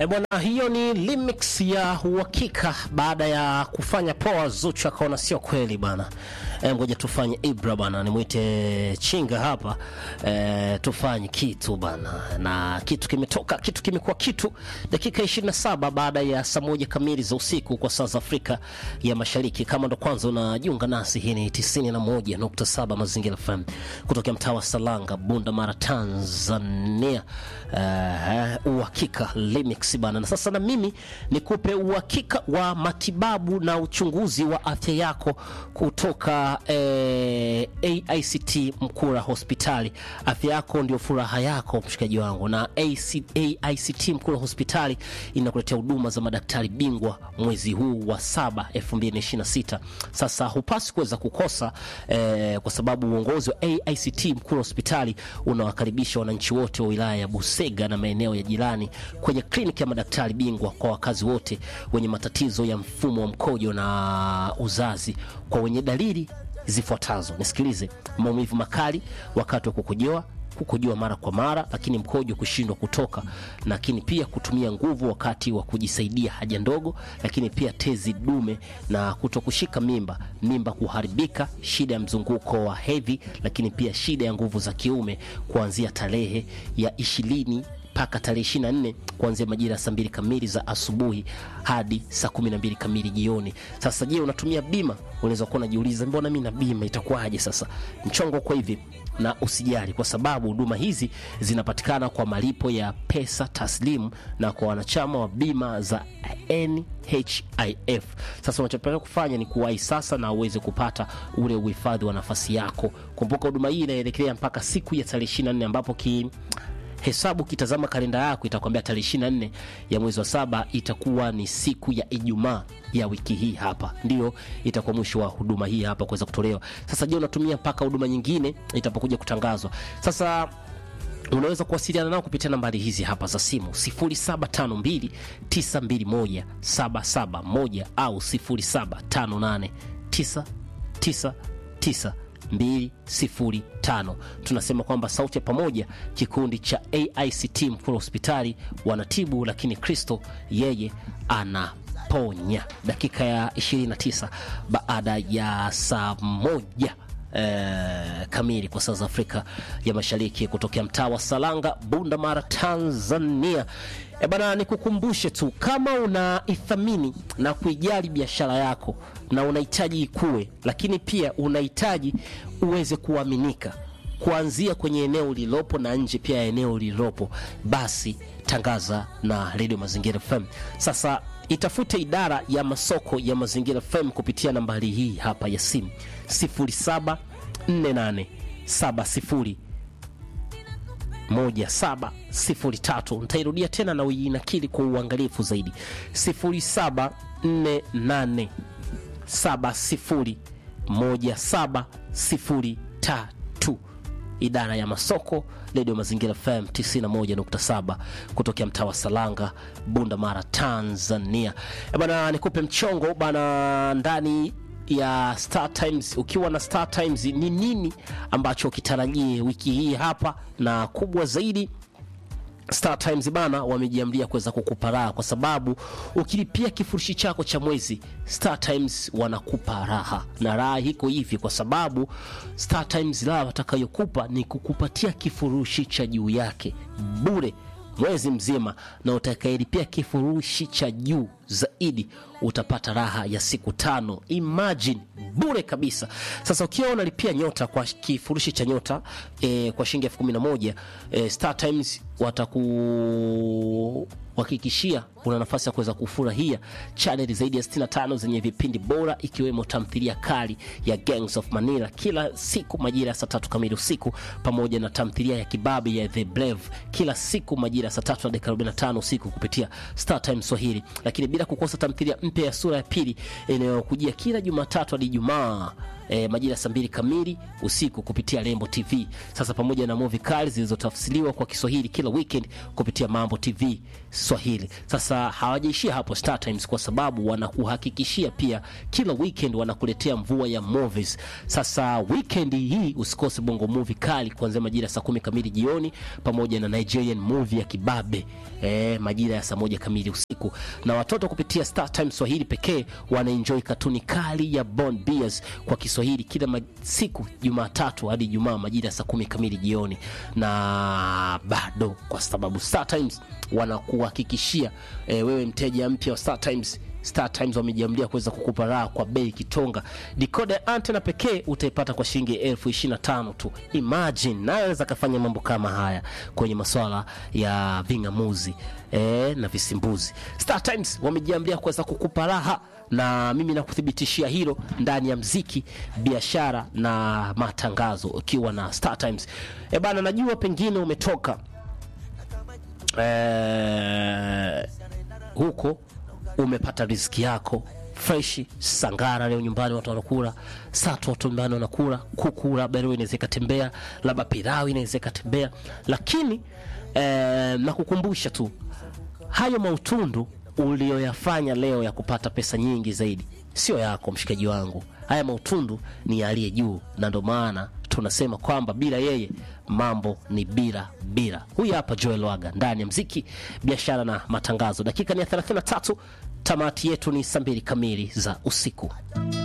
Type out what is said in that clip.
E bwana, hiyo ni remix ya uhakika baada ya kufanya poa. Zuchu akaona sio kweli bana, e, ngoja tufanye Ibra bana, nimwite Chinga hapa e, tufanye kitu bana, na kitu kimetoka, kitu kimekuwa kitu. Dakika 27 baada ya saa moja kamili za usiku kwa saa za Afrika ya Mashariki. Kama ndo kwanza unajiunga nasi, hii ni 91.7 Mazingira FM kutokea mtaa wa Salanga, Bunda Mara, Tanzania. Uh, uhakika remix bana, na sasa na mimi nikupe uhakika wa matibabu na uchunguzi wa afya yako kutoka eh, AICT Mkura Hospitali. Afya yako ndio furaha yako, mshikaji wangu, na AC, AICT Mkura Hospitali inakuletea huduma za madaktari bingwa mwezi huu wa saba 2026. Sasa hupasi kuweza kukosa eh, kwa sababu uongozi wa AICT Mkura Hospitali unawakaribisha wananchi wote wa wilaya ya Busega na maeneo ya jirani kwenye kliniki ya madaktari bingwa kwa wakazi wote wenye matatizo ya mfumo wa mkojo na uzazi kwa wenye dalili zifuatazo. Nisikilize: maumivu makali wakati wa kukojoa, kukojoa mara kwa mara, lakini mkojo kushindwa kutoka, lakini pia kutumia nguvu wakati wa kujisaidia haja ndogo, lakini pia tezi dume na kutokushika mimba, mimba kuharibika, shida ya mzunguko wa hedhi, lakini pia shida ya nguvu za kiume kuanzia tarehe ya ishirini mpaka tarehe 24 kuanzia majira ya saa mbili kamili za asubuhi hadi saa kumi na mbili kamili jioni. Sasa je, unatumia bima? Unaweza kuwa unajiuliza mbona mimi na bima itakuwaje? Sasa mchongo kwa hivi, na usijali, kwa sababu huduma hizi zinapatikana kwa malipo ya pesa taslimu na kwa wanachama wa bima za NHIF. Sasa unachopaswa kufanya ni kuwahi sasa na uweze kupata ule uhifadhi wa nafasi yako. Kumbuka huduma hii inaelekea mpaka siku ya tarehe 24 ambapo ki hesabu kitazama kalenda yako itakwambia tarehe 24 ya mwezi wa saba itakuwa ni siku ya Ijumaa ya wiki hii, hapa ndio itakuwa mwisho wa huduma hii hapa kuweza kutolewa. Sasa je, unatumia mpaka huduma nyingine itapokuja kutangazwa? Sasa unaweza kuwasiliana nao kupitia nambari hizi hapa za simu 0752921771 au 07589999 205. Tunasema kwamba sauti ya pamoja, kikundi cha AICT Mkura Hospitali wanatibu, lakini Kristo yeye anaponya. Dakika ya 29 baada ya saa moja Eh, kamili kwa saa za Afrika ya Mashariki kutokea mtaa wa Salanga, Bunda Mara, Tanzania. E bana, nikukumbushe tu kama unaithamini na kuijali biashara yako na unahitaji ikue, lakini pia unahitaji uweze kuaminika kuanzia kwenye eneo lililopo na nje pia ya eneo lililopo, basi tangaza na Radio Mazingira FM. Sasa itafute idara ya masoko ya Mazingira FM kupitia nambari hii hapa ya simu 0748701703. Nitairudia tena na uinakili kwa uangalifu zaidi 0748701703 idara ya masoko redio mazingira FM 91.7 kutokea mtaa wa Salanga, Bunda Mara, Tanzania. E bana, nikupe mchongo bana ndani ya Star Times. Ukiwa na Star Times, ni nini ambacho ukitarajie wiki hii hapa, na kubwa zaidi Star Times bana wamejiamlia kuweza kukupa raha, kwa sababu ukilipia kifurushi chako cha mwezi Star Times wanakupa raha, na raha hiko hivi kwa sababu Star Times raha watakayokupa ni kukupatia kifurushi cha juu yake bure mwezi mzima, na utakayelipia kifurushi cha juu zaidi utapata raha ya siku tano. Imagine bure kabisa. Sasa ukiwa unalipia nyota kwa kifurushi cha nyota e, kwa shilingi elfu kumi na moja e, Star Times wataku hakikishia una nafasi ya kuweza kufurahia chaneli zaidi ya 65 zenye vipindi bora ikiwemo tamthilia kali ya Gangs of Manila kila siku majira ya saa tatu kamili usiku pamoja na tamthilia ya kibabe ya The Brave kila siku majira ya saa tatu na dakika 45 usiku kupitia Star Times Swahili, lakini bila bila kukosa tamthilia mpya ya sura ya pili inayokujia kila Jumatatu hadi Ijumaa e, majira ya saa mbili kamili usiku kupitia Lembo TV. Sasa pamoja na movie kali zilizotafsiriwa kwa Kiswahili kila weekend kupitia Mambo TV Swahili. Sasa hawajaishia hapo Star Times, kwa sababu wanakuhakikishia pia kila weekend wanakuletea mvua ya movies. Sasa weekend hii usikose bongo movie kali kuanzia majira ya saa kumi kamili jioni pamoja na Nigerian movie ya kibabe e, majira ya saa moja kamili usiku, na watoto kupitia Star Times Swahili pekee wanaenjoy katuni kali ya Bond Bears kwa Kiswahili kila ma- siku Jumatatu hadi Ijumaa majira ya saa kumi kamili jioni, na bado kwa sababu Star Times wanakuhakikishia e, wewe mteja mpya wa Star Times Star Times wamejiamlia kuweza kukupa raha kwa bei kitonga. Decoder ya antena pekee utaipata kwa shilingi elfu ishirini na tano tu. Imagine, naye anaweza kafanya mambo kama haya kwenye masuala ya ving'amuzi eh, na visimbuzi. Star Times wamejiamlia kuweza kukupa raha na mimi nakuthibitishia hilo ndani ya mziki, biashara na matangazo, ukiwa na Star Times. E bana, najua pengine umetoka eh, huko umepata riziki yako freshi sangara leo nyumbani watu wanakula sato watu nyumbani wanakula kuku labda leo inaweza ikatembea labda pilau inaweza ikatembea lakini eh, nakukumbusha tu hayo mautundu ulioyafanya leo ya kupata pesa nyingi zaidi sio yako mshikaji wangu haya mautundu ni ya aliye juu na ndo maana tunasema kwamba bila yeye mambo ni bila bila huyu hapa joel waga ndani ya mziki biashara na matangazo dakika ni ya 33 tamati yetu ni saa mbili kamili za usiku